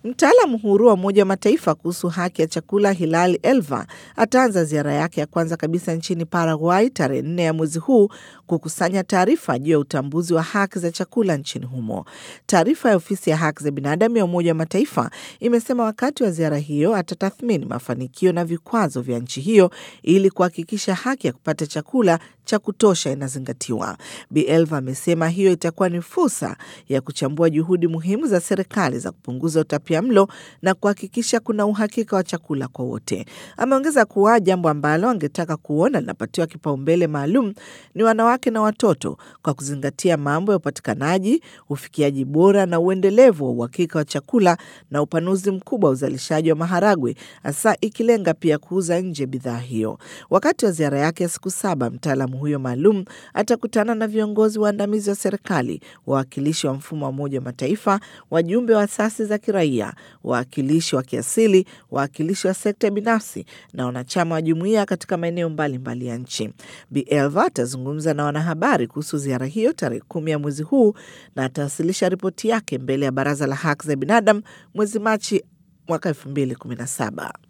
Mtaalamu huru wa Umoja wa Mataifa kuhusu haki ya chakula Hilali Elva ataanza ziara yake ya kwanza kabisa nchini Paraguay tarehe nne ya mwezi huu kukusanya taarifa juu ya utambuzi wa haki za chakula nchini humo. Taarifa ya ofisi ya haki za binadamu ya Umoja wa Mataifa imesema wakati wa ziara hiyo atatathmini mafanikio na vikwazo vya nchi hiyo ili kuhakikisha haki ya kupata chakula cha kutosha inazingatiwa. Bi Elva amesema hiyo itakuwa ni fursa ya kuchambua juhudi muhimu za serikali za kupunguza utapia mlo na kuhakikisha kuna uhakika wa chakula kwa wote. Ameongeza kuwa jambo ambalo angetaka kuona linapatiwa kipaumbele maalum ni wanawake na watoto kwa kuzingatia mambo ya upatikanaji, ufikiaji bora na uendelevu wa uhakika wa chakula na upanuzi mkubwa wa uzalishaji wa maharagwe, hasa ikilenga pia kuuza nje bidhaa hiyo. Wakati wa ziara yake ya siku saba, mtaalamu huyo maalum atakutana na viongozi waandamizi wa serikali, wawakilishi wa mfumo wa Umoja wa Mataifa, wajumbe wa asasi za kiraia, wawakilishi wa kiasili, wawakilishi wa sekta binafsi na wanachama wa jumuiya katika maeneo mbalimbali ya nchi. Bi Elva atazungumza na wanahabari kuhusu ziara hiyo tarehe kumi ya mwezi huu na atawasilisha ripoti yake mbele ya Baraza la Haki za Binadamu mwezi Machi mwaka elfu mbili kumi na saba.